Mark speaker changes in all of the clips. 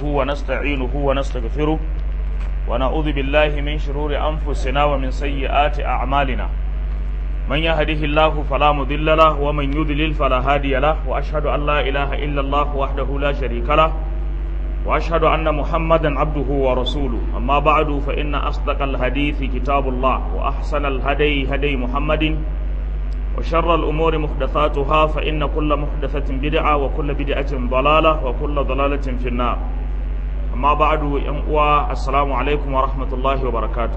Speaker 1: نحمده ونستعينه ونستغفره ونعوذ بالله من شرور أنفسنا ومن سيئات أعمالنا من يهده الله فلا مضل له ومن يضلل فلا هادي له وأشهد أن لا إله إلا الله وحده لا شريك له وأشهد أن محمدا عبده ورسوله أما بعد فإن أصدق الحديث كتاب الله وأحسن الهدي هدي محمد وشر الأمور محدثاتها فإن كل محدثة بدعة وكل بدعة ضلالة وكل ضلالة في النار أما بعد ينقوى السلام عليكم ورحمة الله وبركاته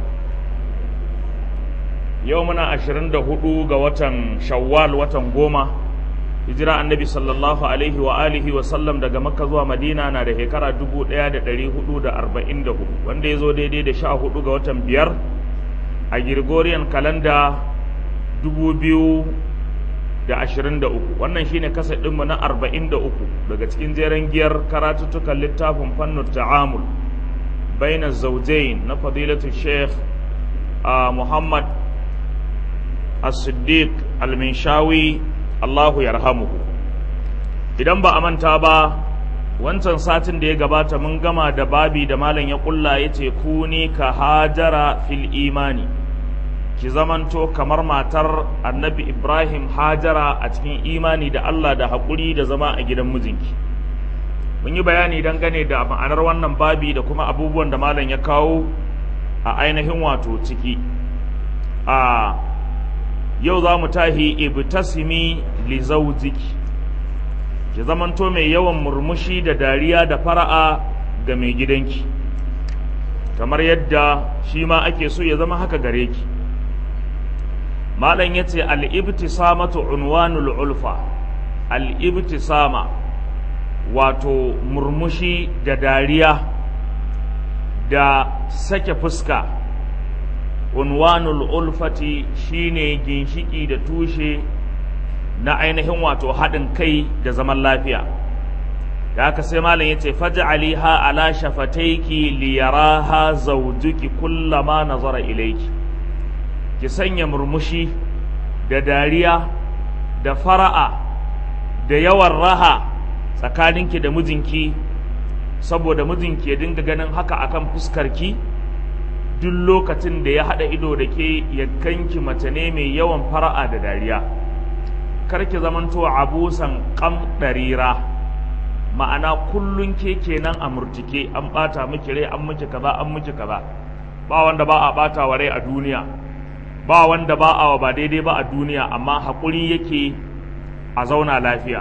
Speaker 1: يومنا أشرين دهدو وطن شوال وطن قومة hijira annabi sallallahu alaihi wa alihi wa sallam daga makka zuwa madina na da shekara 1444 wanda ya zo daidai da 14 ga watan biyar a gregorian kalanda 2023 wannan shine kasa ɗinmu na 43 daga cikin jeren giyar karatuttukan littafin fannin ta'amul baina zaujain na fadilatu sheikh muhammad as-siddiq al-minshawi Allahu yarhamuhu idan ba a manta ba wancan satin da ya gabata mun gama da babi da malam ya kulla yace kuni ka hajara fil imani ki zamanto kamar matar annabi Ibrahim hajara a cikin imani da Allah da haƙuri da zama a gidan mijinki mun yi bayani dangane da ma'anar wannan babi da kuma abubuwan da malam ya kawo a ainihin wato ciki a yau za mu tahi ibtasimi li zawjiki ki zamanto mai yawan murmushi da dariya da fara'a ga mai gidanki kamar yadda shi ma ake so ya zama haka gare ki malam yace al-ibtisamatu unwanul ulfa al-ibtisama wato murmushi da dariya da sake fuska unwanul ulfati shine ginshiki da tushe na ainihin wato haɗin kai da zaman lafiya da haka sai malam yace faj'aliha ala shafataiki liyaraha zawjuki kullama nazara ilayki ki sanya murmushi da dariya da fara'a da yawan raha tsakaninki da mijinki saboda mijinki ya dinga ganin haka akan fuskarki duk lokacin da ya haɗa ido da ke ya kanki mace ne mai yawan fara'a da dariya karki zamanto abusan kam ɗarira ma'ana kullun ke kenan a murtike an ɓata miki rai an miki kaza an miki kaza ba wanda ba a ɓata wa rai a duniya ba wanda ba a ba daidai ba a duniya amma haƙuri yake a zauna lafiya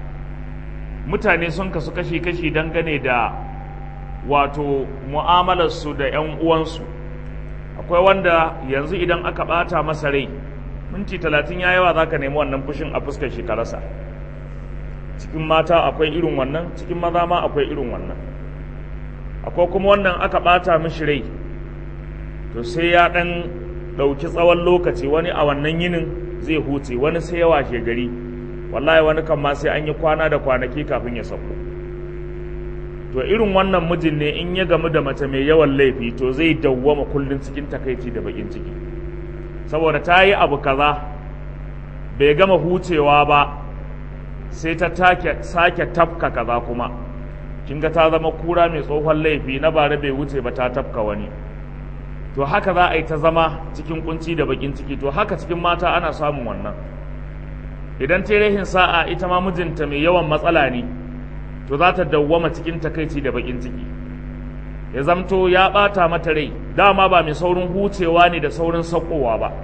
Speaker 1: mutane sun kasu kashi-kashi dangane da wato mu'amalarsu da 'yan uwansu akwai wanda yanzu idan aka ɓata masa rai minti talatin ya yawa za ka nemi wannan fushin a fuskar shi ka rasa cikin mata akwai irin wannan cikin maza ma akwai irin wannan akwai kuma wannan aka ɓata mishi rai to sai ya ɗan ɗauki tsawon lokaci wani a wannan yinin zai huce wani sai ya washe gari wallahi wani kan ma sai an yi kwana da kwanaki kafin ya sauko to irin wannan mijin ne in ya gamu da mace mai yawan laifi to zai dawwama kullum cikin takaici da bakin ciki saboda ta yi abu kaza bai gama hucewa ba sai ta take sake tafka kaza kuma kin ga ta zama kura mai tsohon laifi na bare bai wuce ba ta tafka wani to haka za a yi ta zama cikin kunci da bakin ciki to haka cikin mata ana samun wannan idan ta rahin sa'a ita ma mijinta mai yawan matsala ne to za ta dawwama cikin takaici da bakin ciki ya zamto ya bata mata rai dama ba mai saurin hucewa ne da saurin saukowa ba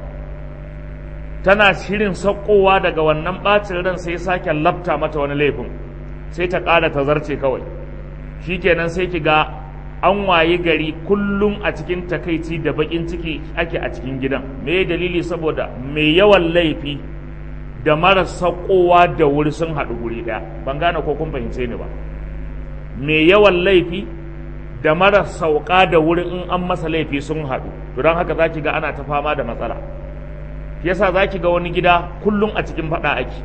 Speaker 1: tana shirin saukowa daga wannan bacin ran sai sake lafta mata wani laifin sai ta ƙara ta zarce kawai shikenan sai ki ga an wayi gari kullum a cikin takaici da bakin ciki ake a cikin gidan me dalili saboda mai yawan laifi da mara saukowa da wuri sun haɗu guri ɗaya ban gane ko kun fahimce ni ba mai yawan laifi da mara sauka da wuri in an masa laifi sun haɗu to don haka zaki ga ana ta fama da matsala yasa zaki ga wani gida kullum a cikin faɗa ake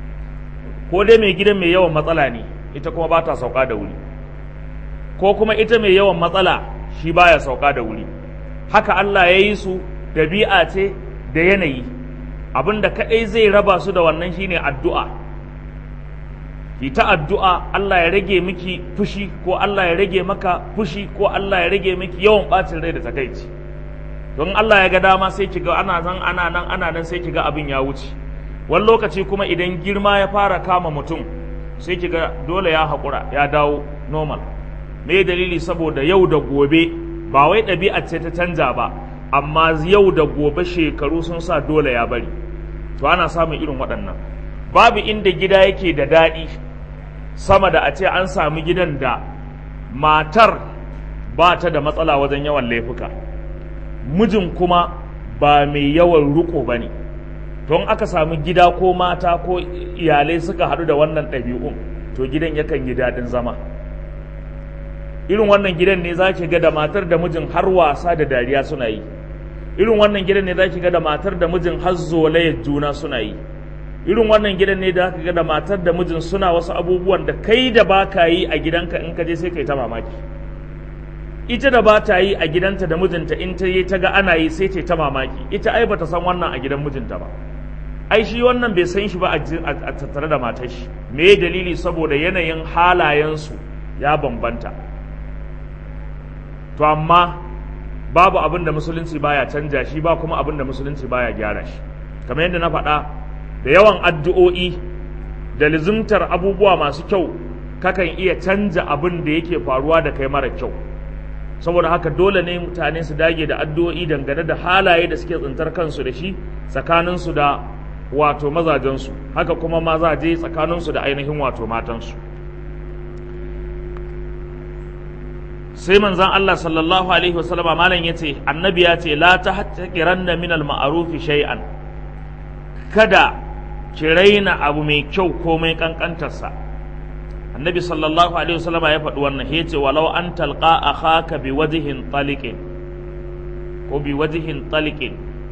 Speaker 1: ko dai mai gidan mai yawan matsala ne ita kuma ba ta sauka da wuri ko kuma ita mai yawan matsala shi baya sauka da wuri haka Allah ya yi su dabi'a ce da yanayi abinda kadai zai raba su da wannan shine addu'a ki ta addu'a Allah ya rage miki fushi ko Allah ya rage maka fushi ko Allah ya rage miki yawan bacin rai da takaici don Allah ya ga dama sai ki ga ana nan ana nan ana nan sai ki ga abin ya wuce wani lokaci kuma idan girma ya fara kama mutum sai ki ga dole ya haƙura ya dawo normal me dalili saboda yau da gobe ba wai ɗabi'a ce ta canja ba amma yau da gobe shekaru sun sa dole ya bari to ana samun irin waɗannan babu inda gida yake da daɗi sama da a ce an sami gidan da matar ba ta da matsala wajen yawan laifuka mijin kuma ba mai yawan riko ba ne don aka sami gida ko mata ko iyalai suka haɗu da wannan ɗabi'un to gidan yakan yi daɗin zama irin wannan gidan ne za ki ga da matar da mijin har wasa da dariya suna yi irin wannan gidan ne za ki ga da matar da mijin har zolayar juna suna yi irin wannan gidan ne da aka ga da matar da mijin suna wasu abubuwan da kai da ba ka yi a gidanka in ka je sai kai ta mamaki ita da ba ta yi a gidanta da mijinta in ta yi ta ga ana yi sai ta ta mamaki ita ai bata san wannan a gidan mijinta ba ai shi wannan bai san shi ba a tattare da matar shi me dalili saboda yanayin halayensu ya bambanta to amma babu abin da musulunci baya canja shi ba kuma abin da musulunci baya gyara shi kamar yadda na faɗa da yawan addu'o'i da lizimtar abubuwa masu kyau kakan iya canja abin da yake faruwa da kai mara kyau saboda haka dole ne mutane su dage da addu'o'i dangane da halaye da suke tsintar kansu da shi tsakaninsu da wato mazajensu haka kuma mazaje tsakaninsu da ainihin wato matansu sai manzan Allah sallallahu alaihi wasallama malam yace annabi ya ce la tahtaqiranna min al-ma'ruf shay'an kada ki raina abu mai kyau komai kankantarsa annabi sallallahu alaihi wasallama ya faɗi wannan ya ce walau an talqa akhaka bi wajhin taliqin ko bi wajhin taliqin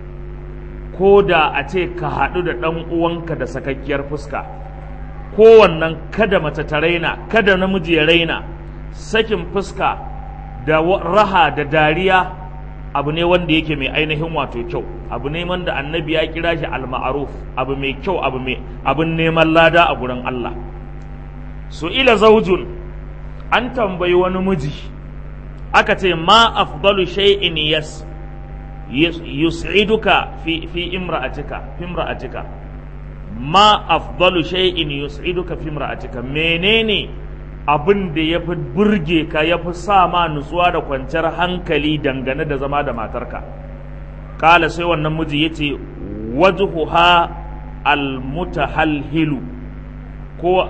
Speaker 1: ko da a ce ka haɗu da ɗan uwanka da sakakkiyar fuska kowannan kada mace ta raina kada namiji ya raina sakin fuska da raha da dariya abu ne wanda yake mai ainihin wato kyau abu ne wanda annabi ya kira shi al-ma'ruf abu mai kyau abu mai abin neman lada a gurin Allah su ila zaujun an tambayi wani miji aka ce ma afdalu shay'in yas yus'iduka fi fi imra'atika fi imra'atika ma afdalu shay'in yus'iduka fi imra'atika menene abin da ya fi burge ka ya fi sa ma nutsuwa da kwanciyar hankali dangane da zama da matarka kala sai wannan miji ya ce wajhuha almutahalhilu ko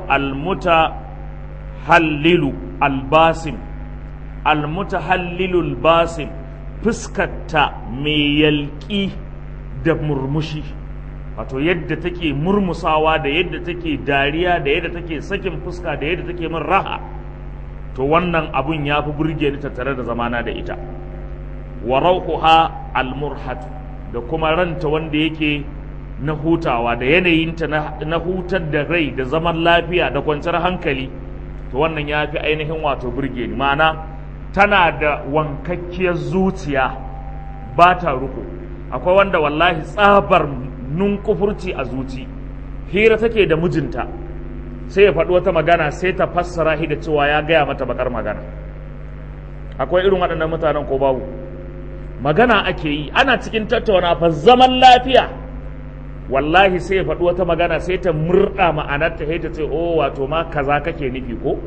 Speaker 1: almutahallilu albasim almutahallilu albasim fuskarta mai yalki da murmushi wato yadda take murmusawa da yadda take dariya da yadda take sakin fuska da yadda take min raha to wannan abun ya fi burge ni tattare da zamana da ita wa rauquha almurhat da kuma ranta wanda yake na hutawa da yanayinta na hutar da rai da zaman lafiya da kwanciyar hankali to wannan ya fi ainihin wato burge ni ma'ana tana da wankakkiyar zuciya ba ta ruko akwai wanda wallahi tsabar nunkufurci a zuci hira take da mijinta sai ya faɗi wata magana sai ta fassara shi da cewa ya gaya mata bakar magana akwai irin waɗannan mutanen ko babu magana ake yi ana cikin tattauna fa zaman lafiya wallahi sai ya faɗi wata magana sai ta murɗa ma'anarta sai ta ce oh wato ma kaza kake nufi ko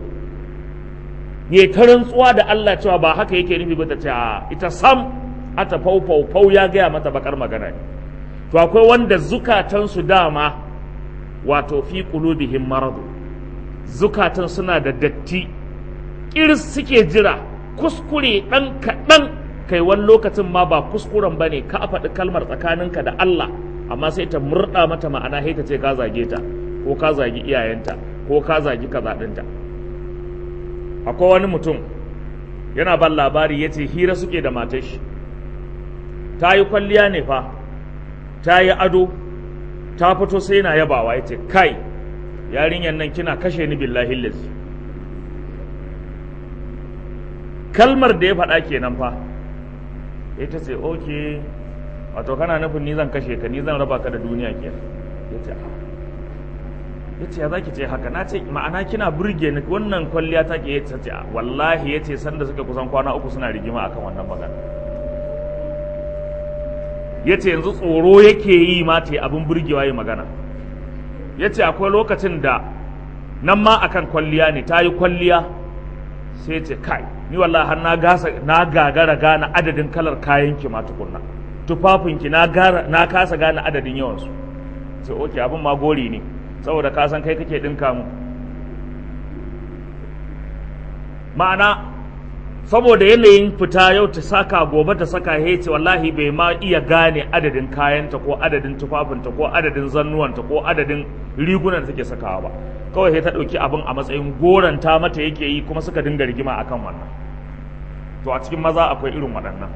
Speaker 1: ya ta rantsuwa da Allah cewa ba haka yake nufi ba ta ce a ita sam ata fau fau fau ya gaya mata bakar magana ne to akwai wanda zukatansu dama wato fi qulubihim maradu zukatan suna da datti kiris suke jira kuskure ɗan kaɗan kai wani lokacin ma ba kuskuren ba ne ka faɗi kalmar tsakaninka da Allah amma sai ta murɗa mata ma'ana sai ta ce ka zage ta ko ka zagi iyayenta ko ka zagi kaza ɗinta akwai wani mutum yana ban labari ya ce hira suke da matar shi ta yi kwalliya ne fa ta yi ado ta fito sai na yabawa ya ce kai yarinyar nan kina kashe ni billahi lazi kalmar da ya faɗa kenan fa ita ce oke wato kana nufin ni zan kashe ka ni zan raba ka da duniya ke ya ce ya ce ya za ki ce haka na ce ma'ana kina burge ni wannan kwalliya ta ke ta ce wallahi ya ce sanda suka kusan kwana uku suna rigima akan wannan magana ya ce yanzu tsoro yake yi ma ta yi abin burgewa yi magana ya ce akwai lokacin da nan ma akan kwalliya ne ta yi kwalliya sai ce kai ni wallahi har na gasa na gagara gane adadin kalar kayan ki ma tukunna tufafin ki na gara na kasa gane adadin yawan su sai oke abin ma gori ne saboda ka san kai kake dinka mu ma'ana saboda yanayin fita yau ta saka gobe ta saka ya ce wallahi bai ma iya gane adadin kayanta ko adadin tufafinta ko adadin zannuwanta ko adadin rigunan da take sakawa ba kawai sai ta ɗauki abin a matsayin goranta mata yake yi kuma suka dinga rigima akan wannan to a cikin maza akwai irin waɗannan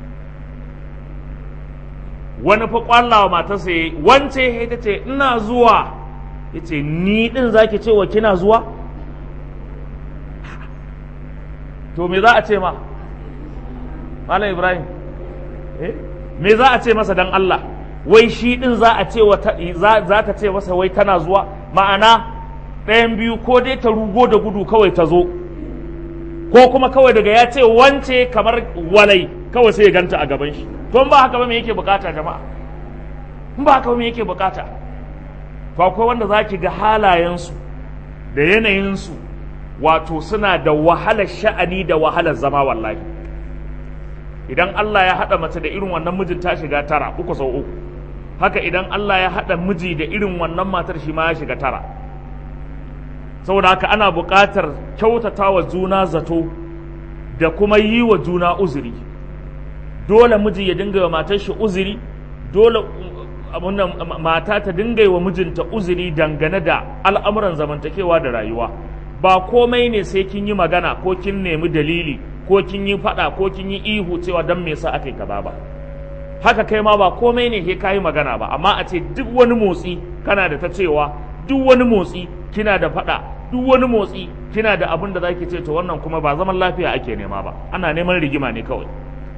Speaker 1: wani fa kwallawa matarsa ya wance ya ta ce ina zuwa ya ce ni ɗin zaki ce wa kina zuwa to me za a ce ma malam ibrahim eh me za a ce masa dan Allah wai shi din za a ce za ta ce masa wai tana zuwa ma'ana ɗayan biyu ko dai ta rugo da gudu kawai ta zo ko kuma kawai daga ya ce wance kamar walai kawai sai ya ganta a gaban shi to ba haka ba me yake bukata jama'a in ba haka ba me yake bukata to akwai wanda za ki ga halayensu da yanayinsu wato suna da wahalar sha'ani da wahalar zama wallahi idan Allah ya haɗa mace da irin wannan mijin ta shiga tara uku sau uku haka idan Allah ya haɗa miji da irin wannan matar shi ma ya shiga tara saboda haka ana buƙatar kyautata wa juna zato da kuma yi wa juna uzuri dole miji ya dinga wa matar shi uzuri dole mata ta dinga wa mijinta uzuri dangane da al'amuran zamantakewa da rayuwa ba komai ne sai kin yi magana ko kin nemi dalili ko kin yi fada ko kin yi ihu cewa dan me yasa aka yi kaza ba haka kai ma ba komai ne ke kayi magana ba amma a ce duk wani motsi kana da ta cewa duk wani motsi kina da fada duk wani motsi kina da abin da zaki ce to wannan kuma ba zaman lafiya ake nema ba ana neman rigima ne kawai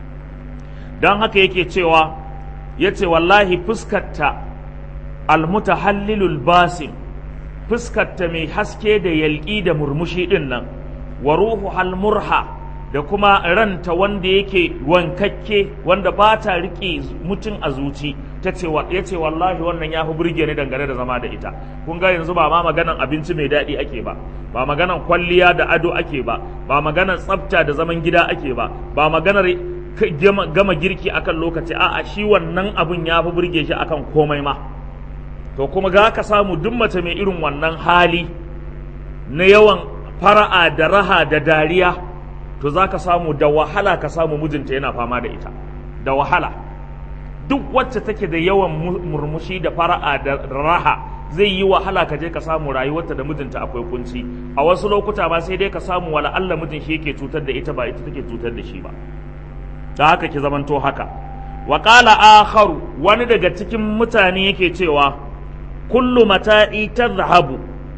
Speaker 1: don haka yake cewa yace wallahi fuskarta almutahallilul basim fuskarta mai haske da yalƙi da murmushi ɗin nan wa ruhu halmurha da kuma ranta wanda yake wankakke wanda ba ta riƙe mutum a zuci ta ce ya ce wallahi wannan ya fi burge ni dangane da zama da ita kun ga yanzu ba ma maganan abinci mai daɗi ake ba ba maganan kwalliya da ado ake ba ba maganan tsafta da zaman gida ake ba ba maganar gama girki akan lokaci a'a shi wannan abun ya fi burge shi akan komai ma to kuma ga ka samu duk mace mai irin wannan hali na yawan fara'a da raha da dariya to za ka samu da wahala ka samu mijinta yana fama da ita da wahala duk wacce take da yawan murmushi da fara'a da raha zai yi wahala ka je ka samu rayuwarta da mijinta akwai kunci a wasu lokuta ma sai dai ka samu wala Allah mijin shi yake cutar da ita ba ita take cutar da shi ba da haka ki zamanto haka wa qala akharu wani daga cikin mutane yake cewa kullu mata'i tadhhabu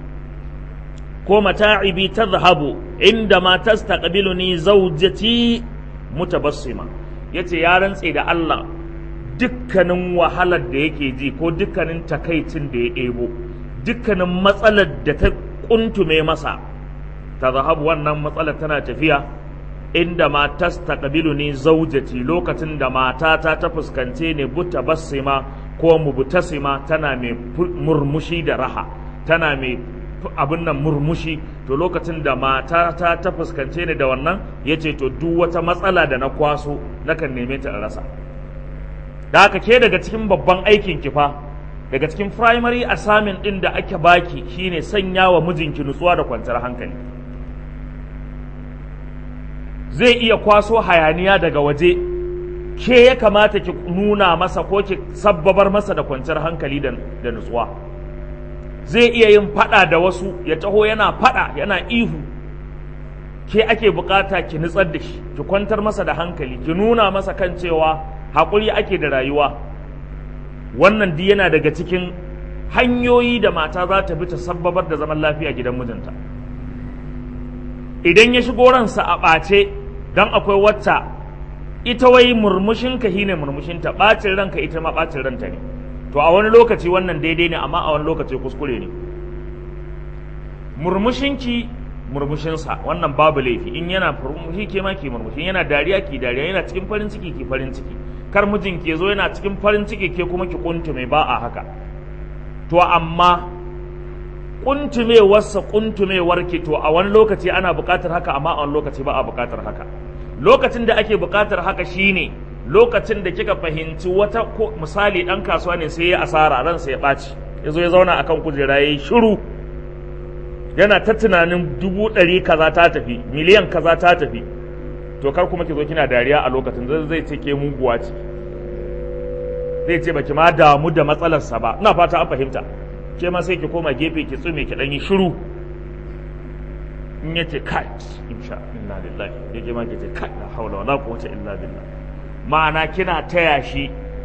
Speaker 1: ko mata'ibi tadhhabu inda ma tastaqbiluni zawjati mutabassima yace ya rantse da Allah dukkanin wahalar da yake ji ko dukkanin takaicin da ya ɗebo dukkanin matsalar da ta kuntume masa tadhhabu wannan matsalar tana tafiya inda ma tastaqbiluni zawjati lokacin da matata ta fuskance ne mutabassima ko mubutasima tana mai murmushi da raha tana mai abin nan murmushi to lokacin da matata ta fuskance ni da wannan ya ce to duk wata matsala da na kwaso nakan neme ta rasa da haka ke daga cikin babban aikin ki fa daga cikin primary assignment din da ake baki shine sanya wa mijinki nutsuwa da kwanciyar hankali zai iya kwaso hayaniya daga waje ke ya kamata ki nuna masa ko ki sabbabar masa da kwanciyar hankali da nutsuwa zai iya yin fada da wasu ya taho yana fada yana ihu ke ake bukata ki nutsar da shi ki kwantar masa da hankali ki nuna masa kan cewa haƙuri ake da rayuwa wannan di yana daga cikin hanyoyi da mata za ta bi ta sabbabar da zaman lafiya gidan mijinta idan ya shigo ransa a ɓace don akwai wata ita wai murmushinka shine murmushinta ɓacin ranka ita ma ɓacin ranta ne to a wani lokaci wannan daidai ne amma a wani lokaci kuskure ne murmushinki murmushinsa wannan babu laifi in yana murmushi ke ma ki murmushi yana dariya ki dariya yana cikin farin ciki ki farin ciki kar mijin ke zo yana cikin farin ciki ke kuma ki kuntume ba a haka to amma kuntumewarsa kuntumewar ki to a wani lokaci ana buƙatar haka amma a wani lokaci ba a buƙatar haka lokacin da ake buƙatar haka shine lokacin da kika fahimci wata ko misali dan kasuwa ne sai ya asara ransa ya ɓaci ya zo ya zauna akan kujera ya yi shiru yana ta tunanin dubu ɗari kaza ta tafi miliyan kaza ta tafi to kar kuma ki zo kina dariya a lokacin zai zai ce ke muguwa ce zai ce baki ma damu da matsalarsa ba ina fata an fahimta ke ma sai ki koma gefe ki tsume ki ɗan yi shiru in ya ce kai insha inna lillahi ya ke ma ki ce kai la haula wala quwwata illa billah ma'ana kina taya shi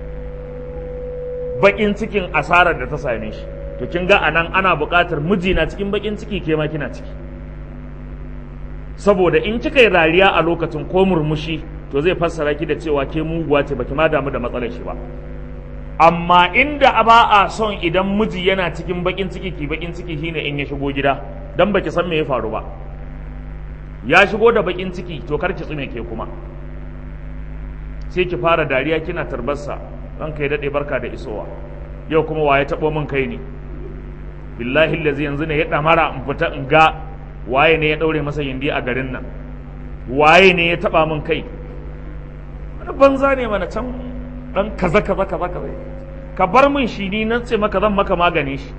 Speaker 1: bakin cikin asarar da ta same shi to kin ga anan ana buƙatar miji na cikin bakin ciki ke ma kina ciki saboda in kika yi rariya a lokacin ko murmushi to zai fassara ki da cewa ke muguwa ce baki ma damu da matsalar shi ba amma inda ba a son idan miji yana cikin bakin ciki ki bakin ciki shine in ya shigo gida dan baki san me ya faru ba ya shigo da bakin ciki to kar ki tsume ke kuma sai ki fara dariya kina tarbarsa ranka ya dade barka da isowa yau kuma waye tabo min kai ne billahi lazi yanzu ne ya damara in fita in ga waye ne ya daure masa yindi a garin nan waye ne ya taba min kai wani banza ne mana can dan kaza kaza kaza kaza ka bar min shi ni nan ce maka zan maka magani shi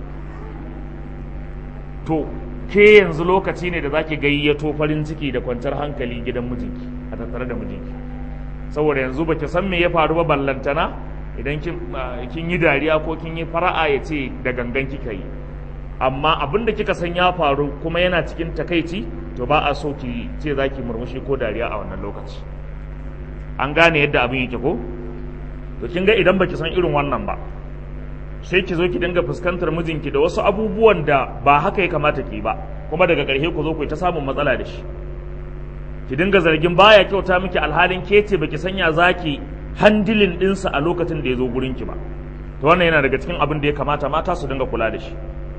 Speaker 1: to ke yanzu lokaci ne da zaki gayyato farin ciki da kwanciyar hankali gidan mijinki a tattare da mijinki saboda yanzu baki san me ya faru ba ballantana idan kin yi dariya ko kin yi fara'a ya ce da gangan kika yi amma abin da kika san ya faru kuma yana cikin takaici to ba a so ki ce za ki murmushi ko dariya a wannan lokaci an gane yadda abin yake ko to kin ga idan baki san irin wannan ba sai ki zo ki dinga fuskantar mijinki da wasu abubuwan da ba haka ya kamata ki ba kuma daga ƙarshe ku zo ku ta samun matsala da shi ki dinga zargin baya kyauta miki alhalin ke ce baki sanya zaki handilin ɗinsa a lokacin da ya zo gurinki ba to wannan yana daga cikin abin da ya kamata mata su dinga kula da shi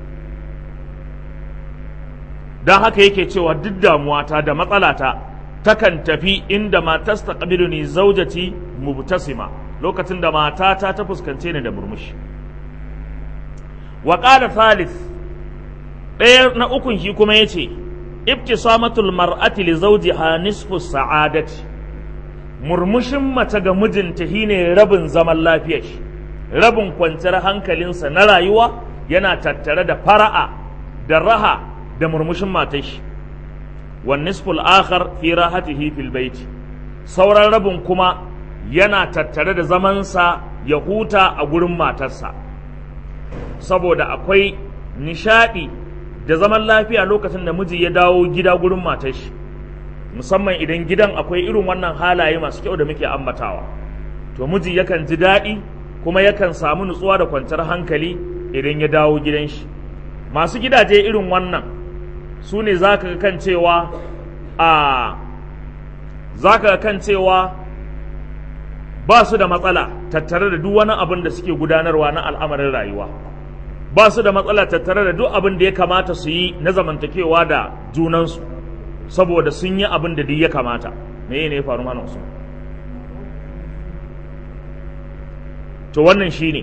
Speaker 1: don haka yake cewa duk damuwata da matsalata takan tafi inda matas ta ni zaujati mubtasima lokacin da matata ta fuskance ni da murmushi wa qala thalith ɗaya na ukun shi kuma yace ibtisamatul mar'ati li zawjiha nisfu sa'adati murmushin mace ga mijinta shine rabin zaman lafiyar shi rabin kwanciyar hankalinsa na rayuwa yana tattare da fara'a da raha da murmushin matar shi wan nisful akhar fi rahatihi fil bait sauran rabin kuma yana tattare da zamansa ya huta a gurin matarsa saboda akwai nishadi da zaman lafiya lokacin da miji ya dawo gida gurin matar shi musamman idan gidan akwai irin wannan halaye masu kyau da muke ambatawa to miji yakan ji daɗi kuma yakan samu nutsuwa da kwanciyar hankali idan ya dawo gidan shi masu gidaje irin wannan su ne za ka kan cewa a za ka kan cewa ba su da matsala tattare da duk wani abin da suke gudanarwa na al'amarin rayuwa ba su da matsala tattare da duk abin da ya kamata su yi na zamantakewa da junansu saboda sun yi abin da duk ya kamata me ne ya faru mana su to wannan shine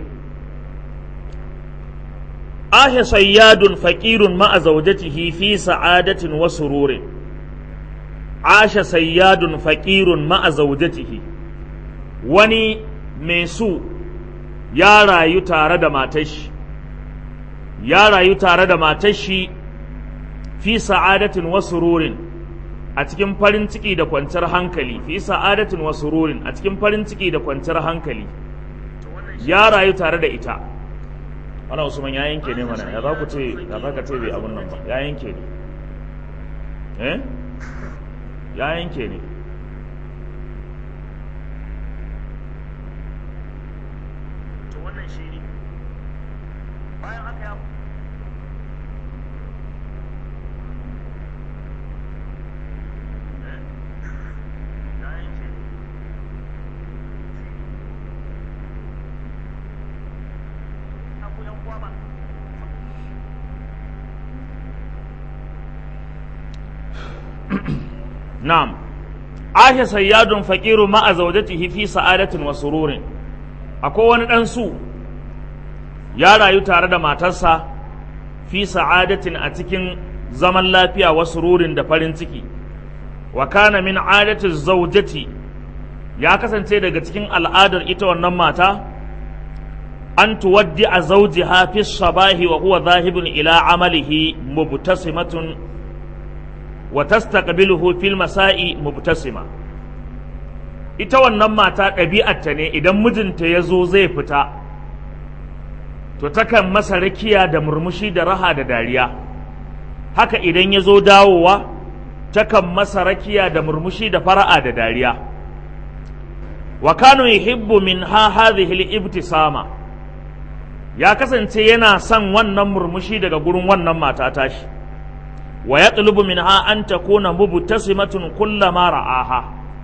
Speaker 1: ahe sayyadun faqirun ma'a zawjatihi fi sa'adatin wa sururin asha sayyadun faqirun ma'a zawjatihi wani mai su ya rayu tare da matashi ya rayu tare da matashi fi sa'adatin wa sururin a cikin farin ciki da kwanciyar hankali fi sa'adatin wa sururin a cikin farin ciki da kwanciyar hankali ya rayu tare da ita ana usman ya yanke ne mana ya za ku ce ya za ka ce bai abun nan ba ya yanke ne eh ya yanke ne to wannan shi ne bayan haka ya na'am ahe sayyadun faqiru ma'a zawjatihi fi sa'adatin wa sururin akwai wani dan su ya rayu tare da matarsa fi sa'adatin a cikin zaman lafiya wa sururin da farin ciki wa kana min adati zawjati ya kasance daga cikin al'adar ita wannan mata an tuwaddi a zawjiha fi sabahi wa huwa zahibun ila amalihi mubtasimatun wa tastaqbiluhu fil masa'i mubtasima ita wannan mata ɗabi'arta ne idan mijinta ya zo zai fita to takan masa rakiya da murmushi da raha da dariya haka idan ya zo dawowa takan masa rakiya da murmushi da fara'a da dariya wa kanu yuhibbu min ha hadhihi al-ibtisama ya kasance yana son wannan murmushi daga gurin wannan mata tashi wa yatlubu minha an takuna mubtasimatun kullama ra'aha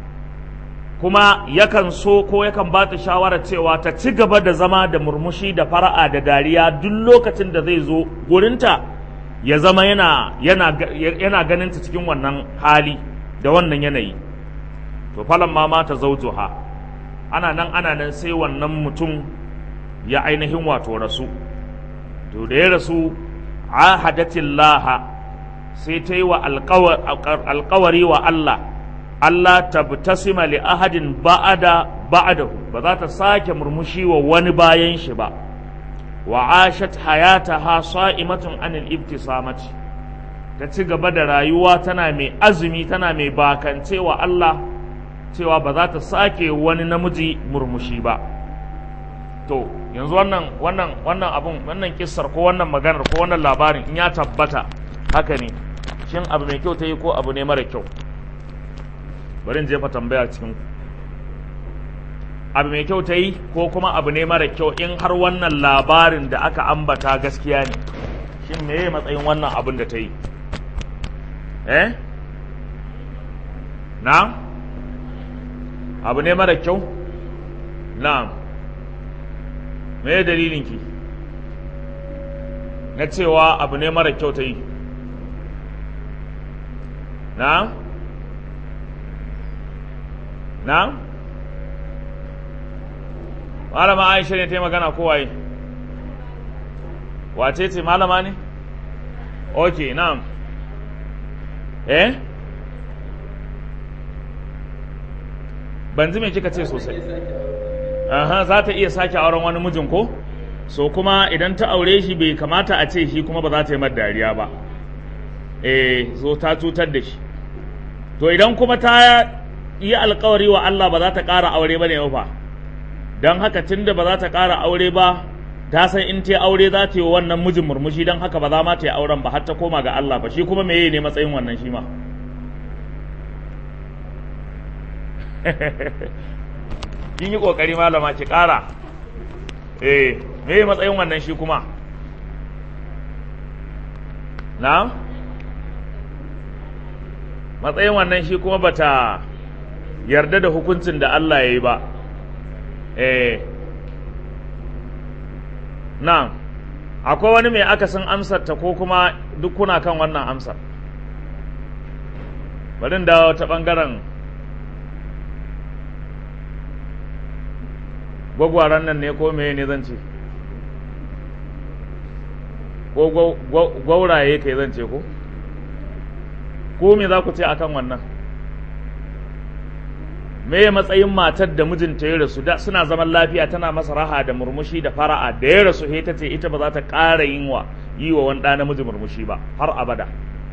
Speaker 1: kuma yakan so ko yakan ba ta shawara cewa ta ci gaba da zama da murmushi da fara'a da dariya duk lokacin da zai zo gurinta ya zama yana yana yana ganin ta cikin wannan hali da wannan yanayi to falan ma mata zaujuha ana nan ana nan sai wannan mutum ya ainihin wato rasu to da ya rasu ahadatillaha sai ta yi wa alkawari wa Allah Allah tabtasima li ahadin ba'ada ba'dahu ba za ta sake murmushi wa wani bayan shi ba wa ashat hayataha sa'imatun anil ibtisamati ta ci gaba da rayuwa tana mai azumi tana mai bakance wa Allah cewa ba za ta sake wani namiji murmushi ba to yanzu wannan wannan wannan abun wannan kissar ko wannan maganar ko wannan labarin in ya tabbata haka ne shin abu mai kyau ta yi ko abu ne mara kyau bari in jefa tambaya cikin abu mai kyau ta yi ko kuma abu ne mara kyau in har wannan labarin da aka ambata gaskiya ne shin meye matsayin wannan abin da ta yi eh na abu ne mara kyau na'am me dalilinki na cewa abu ne mara kyau ta yi na na malama aisha ne ta yi magana kowaye wace ce malama ne ok na'am eh ban ji me kika ce sosai aha za ta iya sake auren wani mijin ko so kuma idan ta aure shi bai kamata a ce shi kuma ba za ta yi mar dariya ba eh so ta cutar da shi to idan kuma ta yi alkawari wa Allah ba za ta ƙara aure ba ne fa don haka tunda ba za ta ƙara aure ba ta san in ta aure za ta yi wannan mijin murmushi don haka ba za ma ta yi auren ba har ta koma ga Allah ba shi kuma meye ne matsayin wannan shi ma kin yi kokari malama ki ƙara eh meye matsayin wannan shi kuma na matsayin wannan shi kuma bata yarda da hukuncin da Allah ya yi ba eh na akwai wani mai akasin amsar ta ko kuma duk kuna kan wannan amsar bari dawo ta ɓangaren gwagwaran nan ne ko meye ne zan ce ko gwauraye kai zan ce ko ko me za ku ce akan wannan me matsayin matar da mijinta ya rasu da suna zaman lafiya tana masa raha da murmushi da fara'a da ya rasu he ta ce ita ba za ta ƙara yin wa yi wa wani ɗa namiji murmushi ba har abada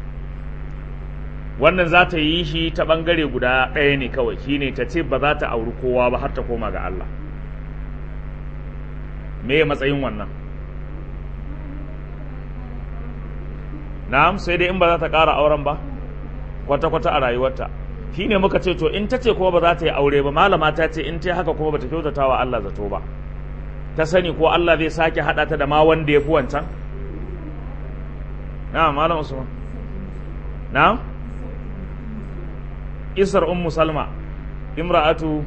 Speaker 1: wannan za ta yi shi ta ɓangare guda ɗaya ne kawai shine ta ce ba za ta auri kowa ba har ta koma ga Allah me matsayin wannan na'am sai dai in ba za ta ƙara auren ba kwata-kwata a rayuwarta shi ne muka ce to in ta ce kuma ba za ta yi aure ba malama ta ce in ta haka kuma ba ta kyautata wa Allah zato ba ta sani ko Allah zai sake haɗa ta da ma wanda ya fi wancan na'am malam usman na'am isar ummu salma imra'atu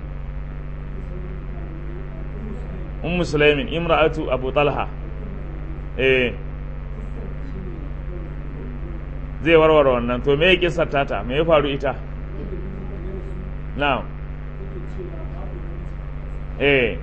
Speaker 1: ummu sulaimin imra'atu abu talha eh zai warware wannan to me ya kisar tata me ya faru ita na'am eh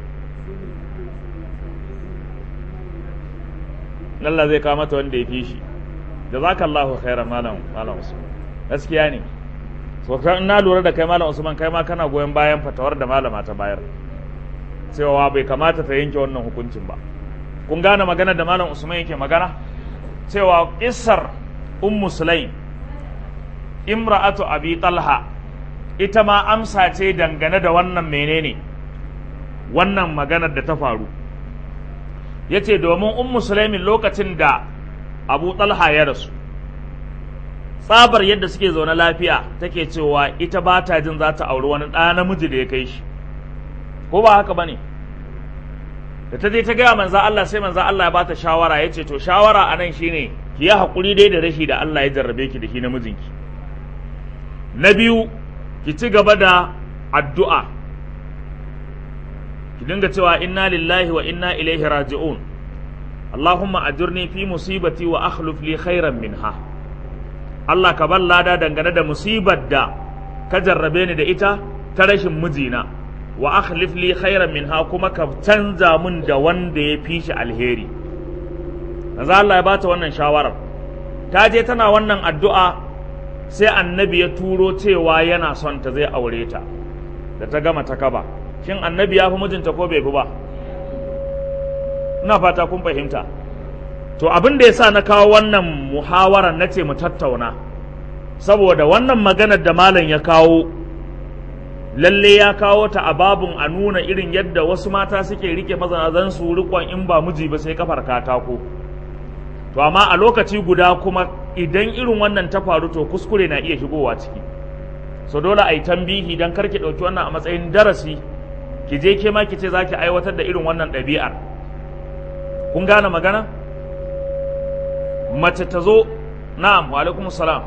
Speaker 1: Allah zai kawo mata wanda ya fi shi jazakallahu khairan malam malam Usman gaskiya ne so kan na lura da kai malam Usman kai ma kana goyon bayan fatawar da malama ta bayar cewa bai kamata ta yanke wannan hukuncin ba kun gane magana da malam Usman yake magana cewa kissar ummu sulaim imra'atu abi talha ita ma amsa ce dangane da wannan menene wannan maganar da ta faru yace domin ummu sulaimin lokacin da abu talha ya rasu tsabar yadda suke zaune lafiya take cewa ita ba ta jin za ta auri wani ɗa namiji da ya kai shi ko ba haka ba ne da ta je ta gaya manza Allah sai manza Allah ya bata shawara ya ce to shawara a nan shine ki yi haƙuri dai da rashi da Allah ya jarrabe ki da shi namijinki na biyu ki ci gaba da addu'a ki dinga cewa inna lillahi wa inna ilaihi raji'un Allahumma ajurni fi musibati wa akhluf li khairan minha Allah ka bar lada dangane da musibar da ka jarrabe ni da ita ta rashin mijina wa akhlif li khairan minha kuma ka canza mun da wanda ya fi shi alheri manzo Allah ya bata wannan shawarar ta je tana wannan addu'a sai annabi ya turo cewa yana son ta zai aure ta da ta gama ta kaba shin annabi ya fi mijinta ko bai fi ba ina fata kun fahimta to abin da yasa na kawo wannan muhawarar na ce mu tattauna saboda wannan maganar da malam ya kawo lalle ya kawo ta a babun a nuna irin yadda wasu mata suke rike mazanazan su rikon in ba miji ba sai kafar katako to amma a lokaci guda kuma idan irin wannan ta faru to kuskure na iya shigowa ciki so dole a yi tambihi don karki ɗauki wannan a matsayin darasi ki je ke ma ki ce za ki aiwatar da irin wannan ɗabi'ar kun gane magana mace ta zo na'am wa alaikum salam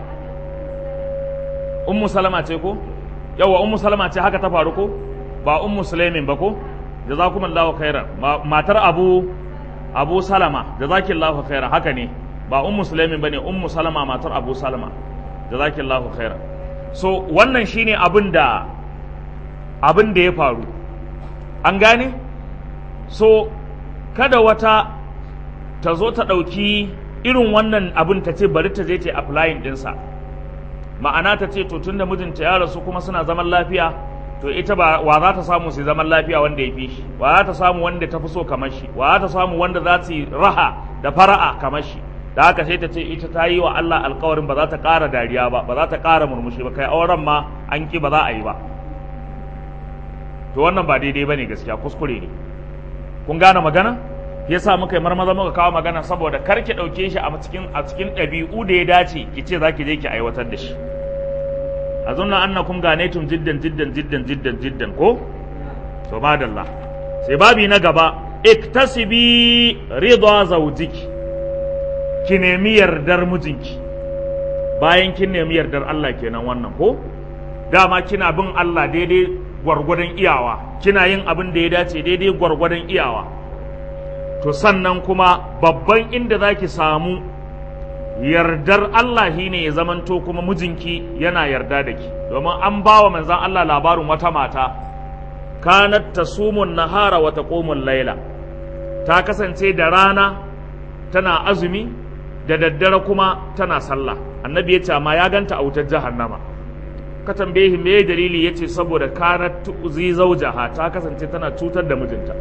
Speaker 1: ummu salama ce ko yawa ummu salama ce haka ta faru ko ba ummu sulaimin ba ko jazakumullahu khairan matar abu abu salama jazakillahu khairan haka ne ba ummu sulaimin bane ummu salama matar abu salama jazakillahu khairan so wannan shine abin da abin da ya faru an gane so kada wata ta zo ta ɗauki irin wannan abin ta ce bari ta je ta applying ɗinsa ma'ana ta ce to tunda mijinta ya rasu kuma suna zaman lafiya to ita ba wa za ta samu su zaman lafiya wanda ya fi shi wa za ta samu wanda ta fi so kamar shi wa za ta samu wanda za su yi raha da fara'a kamar shi da haka sai ta ce ita ta yi wa Allah alkawarin ba za ta ƙara dariya ba ba za ta ƙara murmushi ba kai auren ma an ki ba za a yi ba to wannan ba daidai ba ne gaskiya kuskure ne kun gane magana yasa muka yi marmaza muka kawo magana saboda kar ki ɗauke shi a cikin a cikin ɗabi'u da ya dace ki ce za ki je ki aiwatar da shi azunna annakum ganetum jiddan jiddan jiddan jiddan jiddan ko to madalla sai babi na gaba iktasibi ridwa zawjiki ki nemi yardar mijinki bayan kin nemi yardar Allah kenan wannan ko dama kina bin Allah daidai gwargwadon iyawa kina yin abin da ya dace daidai gwargwadon iyawa to sannan kuma babban inda zaki samu yardar Allah shine ya zamanto kuma mijinki yana yarda da ki domin an ba wa manzan Allah labarin wata mata kanat tasumun nahara wa taqumul laila ta kasance da rana tana azumi da daddare kuma tana sallah annabi ya ce amma ya ganta a wutar jahannama ka tambaye me dalili yace saboda kanat tuzi zawjaha ta kasance tana cutar da mijinta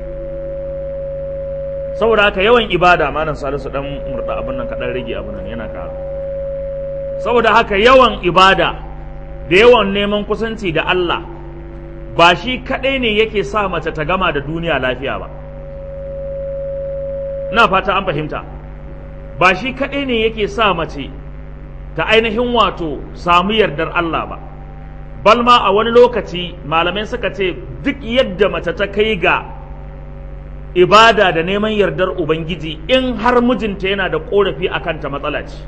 Speaker 1: saboda haka yawan ibada malam salisu dan murda abin nan kadan rage abin nan yana ƙara saboda haka yawan ibada da yawan neman kusanci da Allah ba shi kadai ne yake sa mace ta gama da duniya lafiya ba na fata an fahimta ba shi kadai ne yake sa mace ta ainihin wato samu yardar Allah ba balma a wani lokaci malamai suka ce duk yadda mace ta kai ga ibada da neman yardar Ubangiji in har mijinta yana da ƙorafi a kanta matsala ce.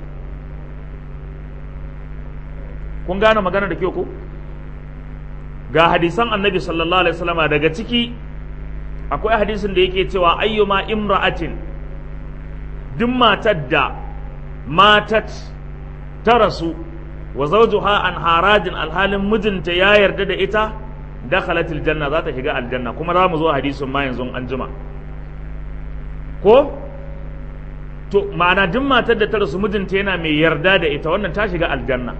Speaker 1: Kun gane magana da kyau ko? Ga hadisan annabi sallallahu Alaihi wasallama daga ciki akwai hadisin da yake cewa ayyuma imra'atin duk matar da matat ta rasu wa zawjuha an harajin alhalin mijinta ya yarda da ita dakhalatil janna za ta shiga aljanna kuma za mu zo hadisin ma yanzu an jima ko to ma'ana duk matar da ta rasu mijinta yana mai yarda da ita wannan ta shiga aljanna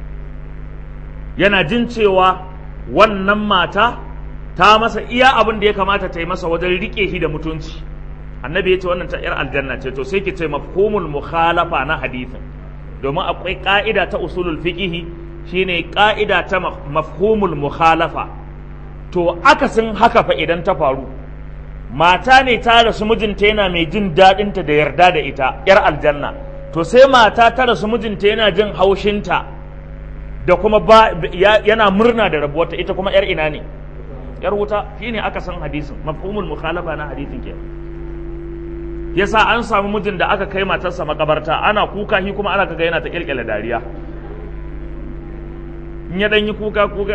Speaker 1: yana jin cewa wannan mata ta masa iya abin da ya kamata ta yi masa wajen rike shi da mutunci annabi ya ce wannan ta yar aljanna ce to sai ki ce mafhumul mukhalafa na hadithin domin akwai ka'ida ta usulul fiqhi shine ka'ida ta mafhumul mukhalafa to akasin haka fa idan ta faru mata ne ta rasu mijinta yana mai jin daɗinta da yarda da ita yar aljanna to sai mata ta rasu mijinta yana jin haushinta da kuma ba yana murna da rabuwarta ita kuma yar ina ne yar wuta shine aka san hadisin mafhumul mukhalafa na hadisin ke yasa an samu mijin da aka kai matarsa makabarta ana kuka shi kuma ana kaga yana ta kirkire dariya in ya dan yi kuka kuka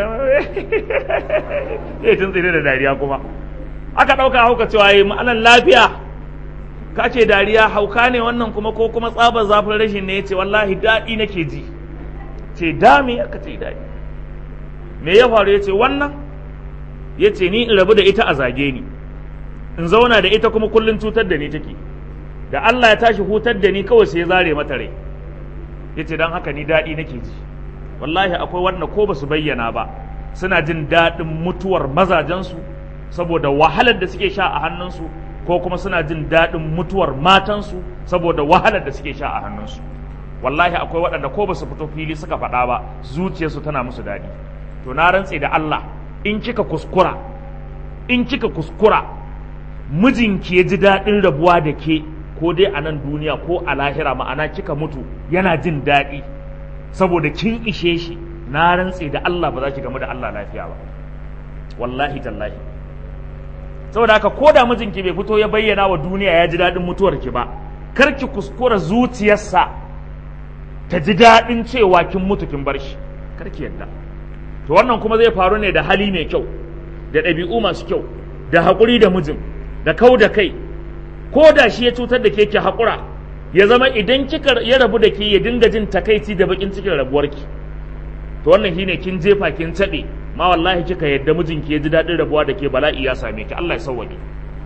Speaker 1: eh tun tsire da dariya kuma aka dauka hauka cewa yi ma'anan lafiya ka ce dariya hauka ne wannan kuma ko kuma tsabar zafin rashin ne yace wallahi daɗi nake ji ce dami aka ce daɗi me ya faru yace wannan yace ni in rabu da ita a zage ni in zauna da ita kuma kullun cutar da ni take da Allah ya tashi hutar da ni kawai sai ya zare mata rai yace dan haka ni daɗi nake ji wallahi akwai wanda ko basu bayyana ba suna jin daɗin mutuwar mazajensu saboda wahalar da suke sha a hannunsu ko kuma suna jin daɗin mutuwar matansu saboda wahalar da suke sha a hannunsu wallahi akwai waɗanda ko basu fito fili suka faɗa ba zuciyarsu tana musu daɗi to na rantse da Allah in kika kuskura in kika kuskura mijinki ya ji daɗin rabuwa da ke ko dai a nan duniya ko a lahira ma'ana kika mutu yana jin daɗi saboda kin ishe shi na rantse da Allah ba za ki gamu da Allah lafiya ba wallahi tallahi saboda haka ko da mijinki bai fito ya bayyana wa duniya ya ji daɗin mutuwarki ba kar ki kuskura zuciyarsa ta ji daɗin cewa kin mutu kin bar shi kar ki yadda to wannan kuma zai faru ne da hali mai kyau da ɗabi'u masu kyau da haƙuri da mijin da kau da kai ko da shi ya cutar da ke ki haƙura ya zama idan kika ya rabu da ke ya dinga jin takaici da bakin cikin rabuwarki to wannan shine kin jefa kin taɓe ma wallahi kika yadda mijinki ya ji daɗin rabuwa da ke bala'i ya same ki Allah ya sauwaƙe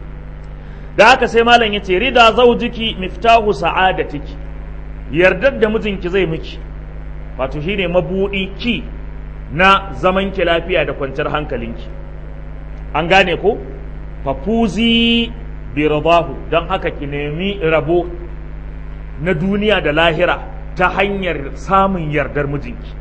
Speaker 1: da haka sai malam ya ce rida zaujiki miftahu sa'adatiki yardar da mijinki zai miki wato shine mabudi ki na zaman ki lafiya da kwanciyar hankalinki an gane ko fafuzi bi radahu don haka ki nemi rabo na duniya da lahira ta hanyar samun yardar mijinki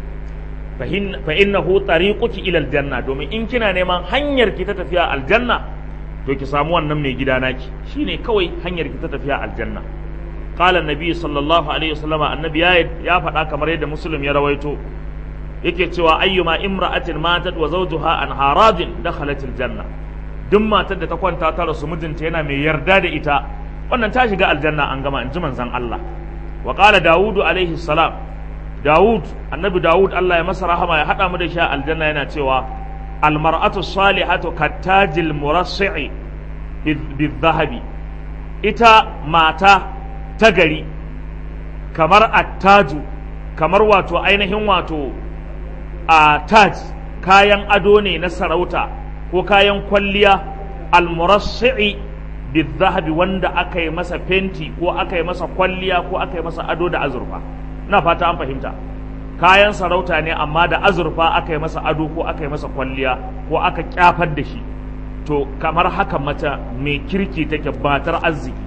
Speaker 1: fa innahu tariquki ila aljanna domin in kina neman hanyar ki ta tafiya aljanna to ki samu wannan mai gida naki shine kawai hanyar ki ta tafiya aljanna qala annabi sallallahu alaihi wasallam annabi ya ya faɗa kamar yadda muslim ya rawaito yake cewa ayyuma imra'atin matat wa zawjuha an haradin dakhalat aljanna duk matar da ta kwanta ta rasu mijinta yana mai yarda da ita wannan ta shiga aljanna an gama in ji manzon Allah wa qala daudu alaihi salam daud annabi daud Allah ya masa rahama ya hada mu da shi aljanna yana cewa almar'atu salihatu kattajil murassi'i bizzahabi ita mata ta gari kamar attaju kamar wato ainihin wato a taj kayan ado ne na sarauta ko kayan kwalliya almurassi'i bizzahabi wanda aka yi masa fenti ko aka yi masa kwalliya ko aka yi masa ado da azurfa ina fata an fahimta kayan sarauta ne amma da azurfa aka yi masa ado ko aka yi masa kwalliya ko aka kyafar da shi to kamar haka mata mai kirki take batar arziki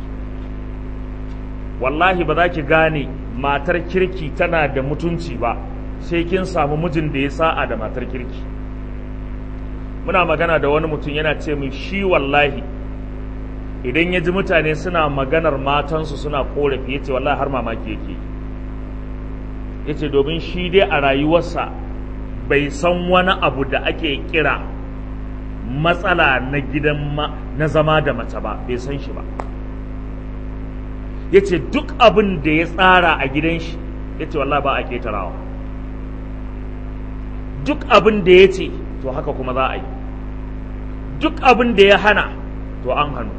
Speaker 1: wallahi ba za ki gane matar kirki tana da mutunci ba sai kin samu mijin da ya sa'a da matar kirki muna magana da wani mutum yana ce mai shi wallahi idan ya ji mutane suna maganar matansu suna korafi ya ce wallahi har mamaki yake ya ce domin shi dai a rayuwarsa bai san wani abu da ake kira matsala na gidan na zama da mace ba bai san shi ba ya ce duk abin da ya tsara a gidan shi ya ce wallahi ba a ketarawa duk abin da ya ce to haka kuma za a yi duk abin da ya hana to an hannu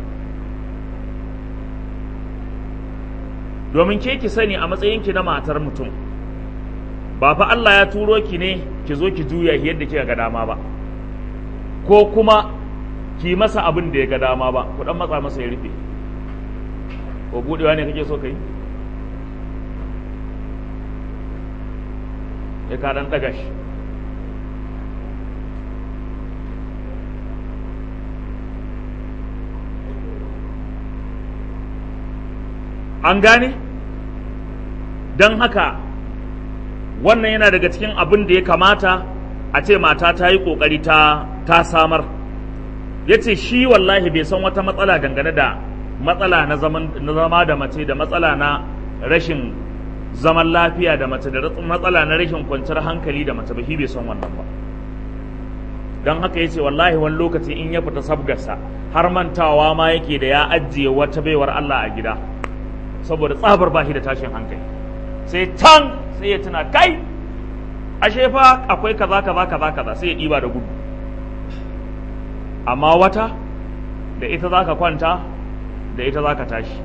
Speaker 1: domin ke ki sani a matsayinki na matar mutum ba fa Allah ya turo ki ne ki zo ki juya yadda kika ga dama ba ko kuma ki masa abin da ya ga dama ba ku dan matsa masa ya rufe ko budewa ne kake so ka yi ya ka dan daga shi an gane don haka wannan yana daga cikin abin da ya kamata a ce mata ta yi ƙoƙari ta, ta samar ya ce shi wallahi bai san wata matsala dangane da matsala na zama da mace da matsala na rashin zaman lafiya da mace da matsala na rashin kwanciyar hankali da mace ba shi bai san wannan ba don haka ya ce wallahi wani lokaci in ya fita sabgarsa har mantawa ma yake da ya ajiye wata baiwar Allah a gida saboda tsabar bashi da tashin hankali sai can sai ya tuna kai ashe fa akwai kaza kaza kaza kaza sai ya ɗiba da gudu amma wata da ita za ka kwanta da ita za ka tashi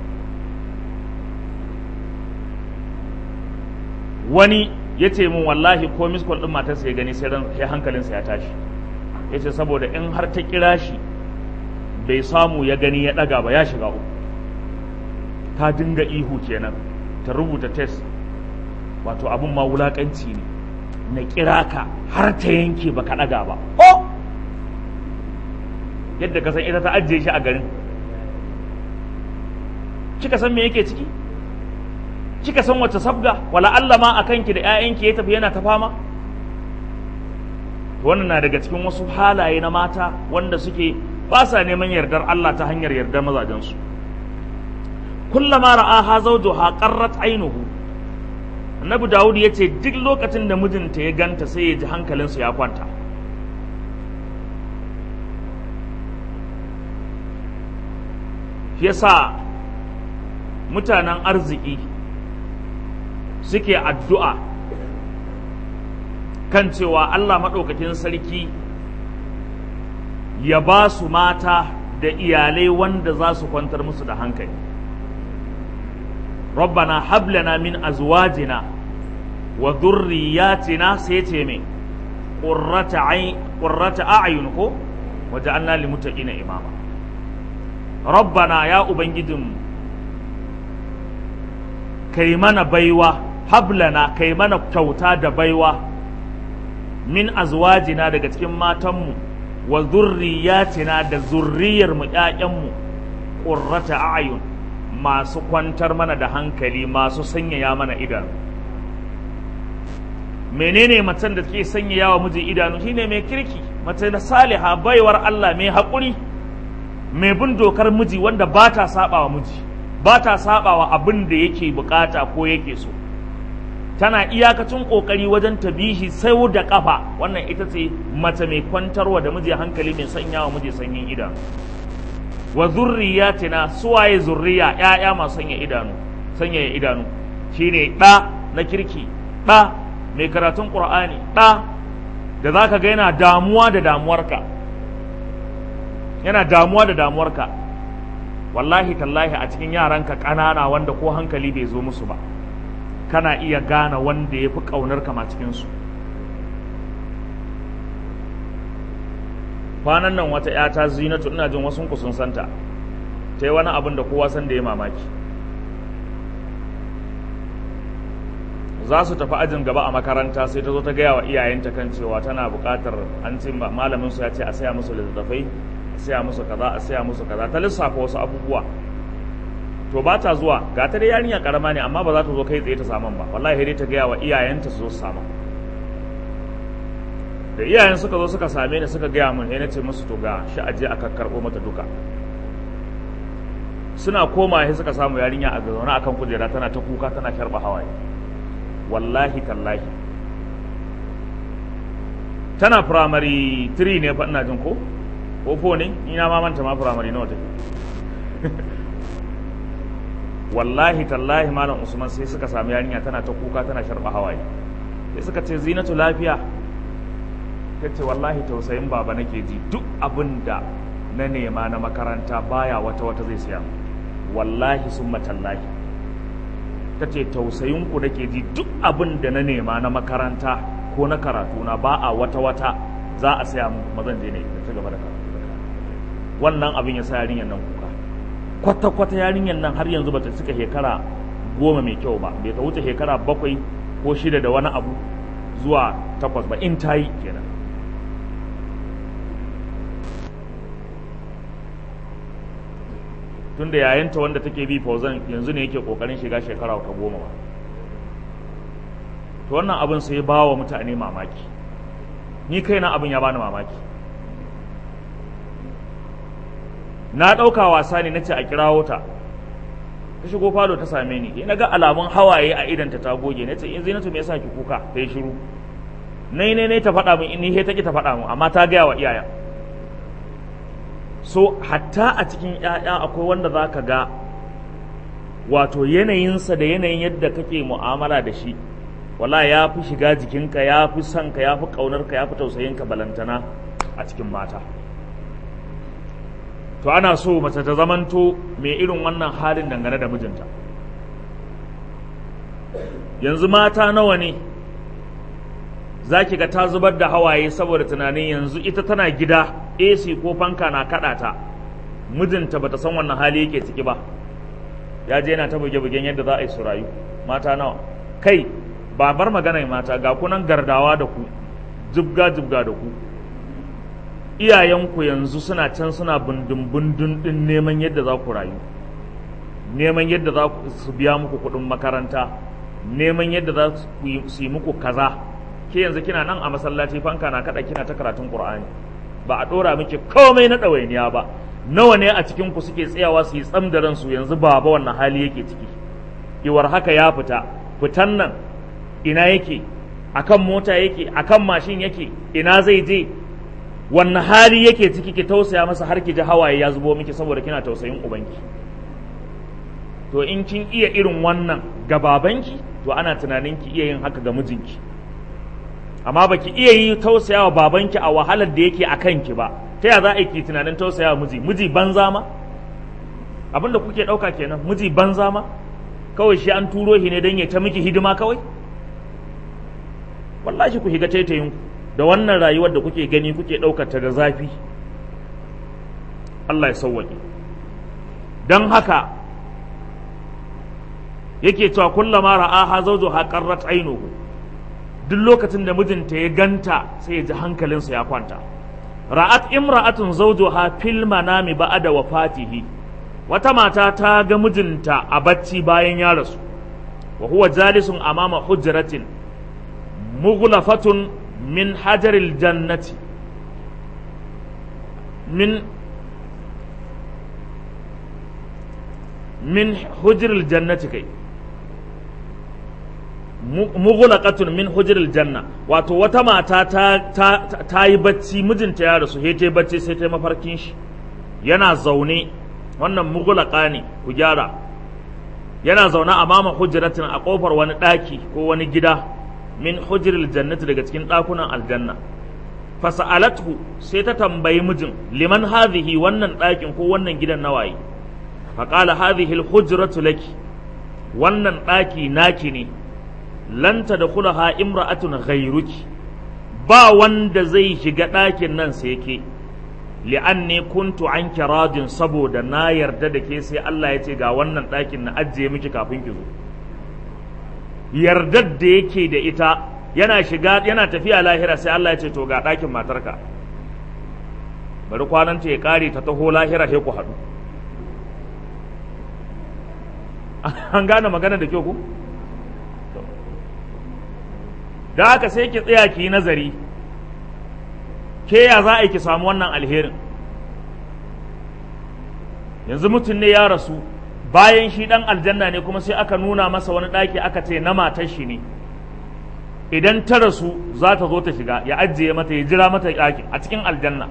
Speaker 1: wani ya ce min wallahi ko miskol ɗin matarsa ya gani sai hankalinsa ya tashi ya ce saboda in har ta kira shi bai samu ya gani ya ɗaga ba ya shiga uku ta dinga ihu kenan ta rubuta test wato abin ma wulaƙanci ne na kira ka har ta yanke baka ɗaga ba oh yadda ka san ita ta ajiye shi a garin kika san me yake ciki kika san wace sabga wala Allah ma akan ki da ƴaƴanki ya tafi yana ta fama wannan na daga cikin wasu halaye na mata wanda suke ba sa neman yardar Allah ta hanyar yardar mazajensu kullama ra'aha zawjuha qarrat ainuhu annabi dawud ya ce duk lokacin da mijinta ya ganta sai ya ji hankalinsa ya kwanta yasa mutanen arziki suke addu'a kan cewa Allah maɗaukakin sarki ya ba su mata da iyalai wanda za su kwantar musu da hankali rabbana hablana min azwajina wa dhurriyyatina sai ce me qurrata a'yun ko waja'alna lil muttaqina imama rabbana ya ubangijinmu kai mana baiwa hablana kai mana kyauta da baiwa min azwajina daga cikin matanmu wa zurriyatina da zurriyarmu ƴaƴanmu qurrata a'yun masu kwantar mana da hankali masu sanyaya mana idanu menene macen da take sanyaya wa miji idanu shine mai kirki mace na saliha baiwar Allah mai haƙuri mai bin dokar miji wanda ba ta saba wa miji ba ta saba wa abin da yake bukata ko yake so tana iyakacin kokari wajen tabihi sai da kafa wannan ita ce mace mai kwantarwa da miji hankali mai sanya wa miji sanyin idanu wa zurriyatina suwaye zurriya ƴaƴa masu sanya idanu sanya idanu shine ɗa na kirki ɗa mai karatun qur'ani ɗa da zaka ga yana damuwa da damuwarka yana damuwa da damuwarka wallahi tallahi a cikin yaranka ƙanana wanda ko hankali bai zo musu ba kana iya gane wanda ya fi ƙaunar kama cikinsu kwanan nan wata ‘yata zinatu ina jin wasu sun santa ta yi wani abin da kowa san da ya mamaki za su tafi ajin gaba a makaranta sai ta zo ta gaya wa iyayenta kan cewa tana buƙatar an ce malamin su ya ce a saya musu littattafai a saya musu kaza a saya musu kaza ta lissafa wasu abubuwa to ba ta zuwa ga ta dai yarinya karama ne amma ba za ta zo kai tsaye ta saman ba wallahi dai ta gaya wa iyayenta su zo su samu da iyayen suka zo suka same ni suka gaya mun na ce musu to ga shi aje aka karɓo mata duka suna koma sai suka samu yarinya a zaune akan kujera tana ta kuka tana sharba hawaye wallahi tallahi tana primary 3 ne fa ina jin ko ko 4 ne ina ma manta ma primary nawa take wallahi tallahi malam usman sai suka sami yarinya tana ta kuka tana sharba hawaye sai suka ce zinatu lafiya ta ce wallahi tausayin baba nake ji duk abin da na nema na makaranta baya wata wata zai siya wallahi sun matallahi ta ce tausayin ku nake ji duk abin da na nema na makaranta ko na karatu na ba a wata wata za a saya mu kuma zan je ne ta gaba da karatu wannan abin ya sa yarinyar nan kuka kwata kwata yarinyar nan har yanzu bata cika shekara goma mai kyau ba bai ta wuce shekara bakwai ko shida da wani abu zuwa takwas ba in ta yi kenan tun da yayanta wanda take bi fauzan yanzu ne yake kokarin shiga shekara ta goma ba to wannan abin sai ba wa mutane mamaki ni kaina abin ya bani mamaki na ɗauka wasa ne na ce a kirawo ta ta shigo falo ta same ni na ga alamun hawaye a idanta ta goge na ce in zinatu me yasa ki kuka ta yi shiru nai ne ne ta faɗa min in he ta ki ta faɗa min amma ta gaya wa iyayen so hatta a cikin ‘ya'ya akwai wanda za ka ga wato yanayinsa da yanayin yadda kake mu'amala da shi wala ya fi shiga jikinka ya fi sonka ya fi ƙaunarka ya fi tausayinka balantana a cikin mata to ana so mace ta zamanto mai irin wannan halin dangane da mijinta yanzu mata nawa ne za ki ga ta zubar da hawaye saboda tunanin yanzu ita tana gida AC ko fanka na kaɗa ta mijinta bata san wannan hali yake ciki ba ya je yana ta buge-bugen yadda za a yi su rayu mata nawa kai ba bar magana mata ga kunan gardawa da ku jibga-jibga da ku iyayenku yanzu suna can suna bundun-bundun din neman yadda za ku rayu neman yadda za su biya muku kuɗin makaranta neman yadda za su yi muku kaza ke yanzu kina nan a masallaci fanka na kada kina ta karatun qur'ani ba a dora miki komai na ɗawainiya ba nawa ne a cikin ku suke tsayawa su yi tsam da ransu yanzu baba wannan hali yake ciki iwar haka ya fita fitan nan ina yake akan mota yake akan mashin yake ina zai je wannan hali yake ciki ki tausaya masa har ki ji hawaye ya zubo miki saboda kina tausayin ubanki to in kin iya irin wannan ga babanki to ana tunanin ki iya yin haka ga mijinki amma baki iya yi tausayawa babanki a wahalar da yake a kanki ba ta ya za a yi tunanin tausayawa miji miji banza ma abinda kuke ɗauka kenan miji banza ma kawai shi an turo shi ne don ya ta miki hidima kawai wallahi ku higa taitayin da wannan rayuwar da kuke gani kuke ɗaukar ta da zafi Allah ya sauwaƙe don haka yake cewa kullama ra'aha zawjuha qarrat ainuhu duk lokacin da mijinta ya ganta sai ya ji hankalinsa ya kwanta ra'at imra'atun zawjuha fil manami ba'da wafatihi wata mata ta ga mijinta a bacci bayan ya rasu wa huwa jalisun amama hujratin mughlafatun min hajaril jannati min min hujril jannati kai mughlaqatun min hujril janna wato wata mata ta ta, ta yi bacci mijinta ya rasu sai ta bacci sai ta mafarkin shi yana zaune wannan mughlaqa ne ku gyara yana zaune a mama hujratin a kofar wani daki ko wani gida min hujril jannati daga cikin dakunan aljanna fasa'alathu sai ta tambayi mijin liman hadhihi wannan dakin ko wannan gidan nawaye faqala hadhihi alhujratu laki wannan daki naki ne lan tadkhulaha imra'atun ghayruki ba wanda zai shiga ɗakin nan sai ke li'anni kuntu anki radin saboda na yarda da ke sai Allah ya ce ga wannan ɗakin na ajiye miki kafin ki zo yardar da yake da ita yana shiga yana tafiya lahira sai Allah ya ce to ga ɗakin matarka bari kwananta ya ƙare ta taho lahira sai ku haɗu an gane magana da kyau ku da haka sai ki tsaya ki yi nazari ke ya za a yi ki samu wannan alherin yanzu mutum ne ya rasu bayan shi dan aljanna ne kuma sai aka nuna masa wani ɗaki aka ce na matar shi ne idan ta rasu za ta zo ta shiga ya ajiye mata ya jira mata ɗaki a cikin aljanna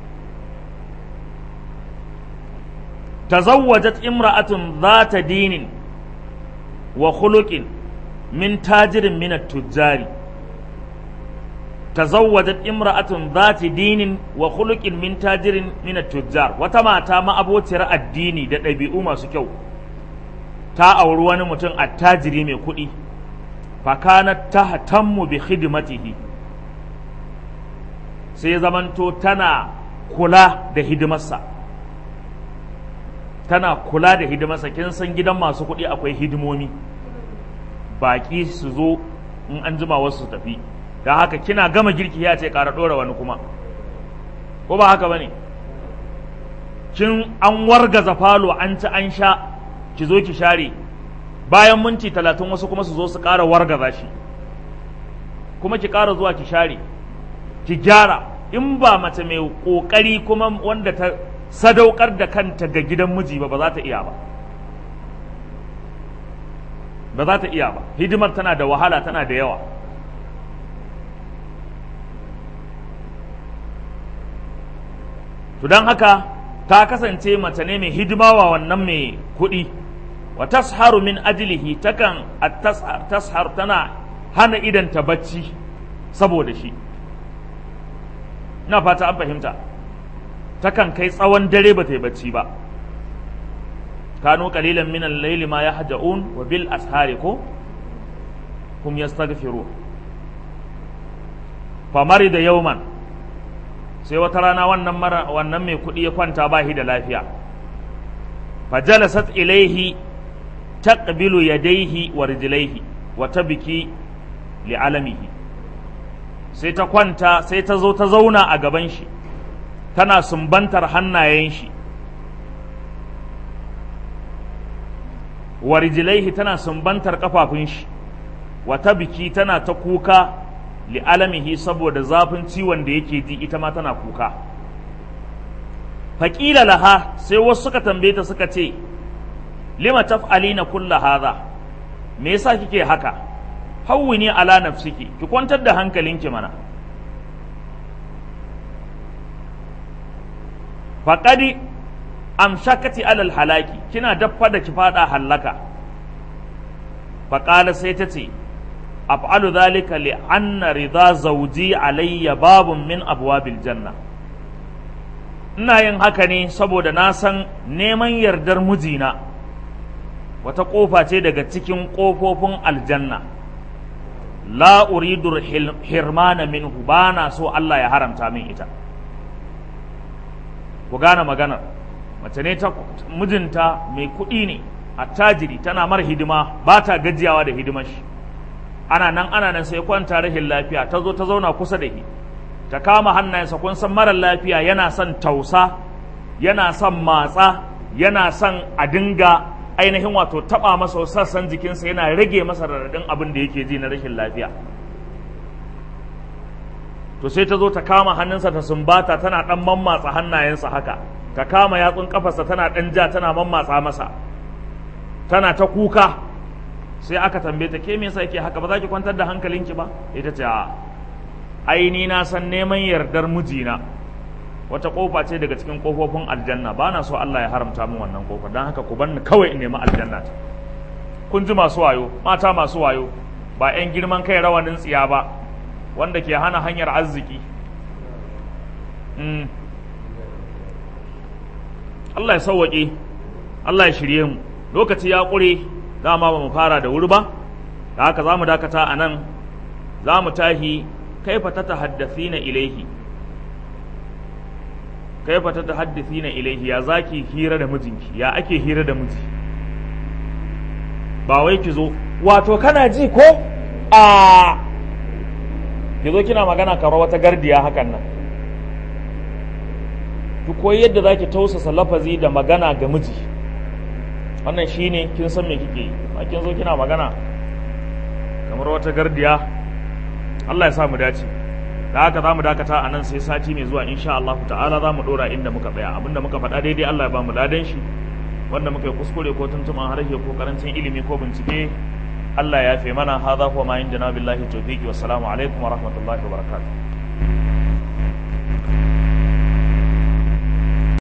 Speaker 1: tazawwajat imra'atun zata dinin wa khuluqin min tajirin min at-tujjari tazawwajat imra'atun zati dinin wa khuluqin min tajirin min at-tujjar wata mata ma abociyar addini da ɗabi'u masu kyau ta auri wani mutum attajiri mai kuɗi fa kanat tahtammu bi khidmatihi sai zamanto tana kula da hidimarsa tana kula da hidimarsa kin san gidan masu kuɗi akwai hidimomi baƙi su zo in an jima wasu su tafi da haka kina gama girki ya ce ƙara ɗora wani kuma ko ba haka ba ne kin an wargaza falo an ci an sha ki zo ki share bayan minti talatin wasu kuma su zo su ƙara wargaza shi kuma ki ƙara zuwa ki share ki gyara in ba mace mai ƙoƙari kuma wanda ta sadaukar da kanta ga gidan miji ba ba za ta iya ba ba za ta iya ba hidimar tana da wahala tana da yawa to don haka ta kasance mace ne mai hidima wa wannan mai kuɗi wa tasharu min ajlihi takan tashar tana hana idanta bacci saboda shi ina fata an fahimta takan kai tsawon dare ba ta yi bacci ba kanu qalilan min al-layli ma yahja'un wa bil ashari ko hum yastaghfirun famari da yauman sai wata rana wannan mara wannan mai kuɗi ya kwanta ba shi da lafiya fajalasat ilaihi taqbilu yadayhi wa rijlaihi wa tabki li alamihi sai ta kwanta sai ta zo ta zauna a gaban shi tana sumbantar hannayen shi wa rijlaihi tana sumbantar kafafun shi wa tabki tana ta kuka li alamihi saboda zafin ciwon da yake ji ita ma tana kuka faƙila laha sai wasu suka tambaye ta suka ce lima taf'alina kulla hadha me yasa kike haka hawwini ala nafsiki ki kwantar da hankalinki mana faqadi amshakati alal halaki kina daffa da ki fada hallaka faqala sai ta ce af'alu dhalika li anna ridha zawji alayya babun min abwabil janna ina yin haka ne saboda na san neman yardar mijina wata kofa ce daga cikin kofofin aljanna la uridu hirmana minhu ba na so Allah ya haramta min ita ku gane maganar mace ne ta mijinta mai kuɗi ne attajiri tana mar hidima ba ta gajiyawa da hidimar shi ana nan ana nan sai kwanta rahin lafiya ta zo ta zauna kusa da shi ta kama hannayensa kun san marar lafiya yana son tausa yana son matsa yana son a dinga ainihin wato taba masa sassan jikinsa yana rage masa raɗaɗin abin da yake ji na rashin lafiya to sai ta zo ta kama hannunsa ta sumbata tana ɗan mammatsa hannayensa haka ta kama yatsun kafarsa tana ɗan ja tana mammatsa masa tana ta kuka sai aka tambaye ta ke me yasa yake haka ba za ki kwantar da hankalinki ba ita ce a aini na san neman yardar mijina wata kofa ce daga cikin kofofin aljanna ba na so Allah ya haramta min wannan kofa don haka ku banni kawai in nemi aljanna ta kun ji masu wayo mata masu wayo ba 'yan girman kai rawanin tsiya ba wanda ke hana hanyar arziki Allah ya sauwaƙe Allah ya shirye mu lokaci ya ƙure dama ba mu fara da wuri ba da haka za mu dakata a nan za mu tahi kaifa ta tahaddathina ilaihi kaifa ta tahaddathina ilaihi ya zaki hira da mijinki ya ake hira da miji ba wai ki zo wato kana ji ko a ki zo kina magana kamar wata gardiya hakan nan ki koyi yadda zaki tausasa lafazi da magana ga miji wannan shine kin san me kike yi ba kin zo kina magana kamar wata gardiya Allah ya sa mu dace da haka za mu dakata a nan sai sati mai zuwa insha Allah ta'ala za mu dora inda muka tsaya abinda muka faɗa daidai Allah ya ba mu ladan shi wanda muka yi kuskure ko tuntuman harshe ko karancin ilimi ko bincike Allah ya fi mana hadha huwa ma indana billahi tawfiqi wassalamu alaikum wa rahmatullahi wa barakatuh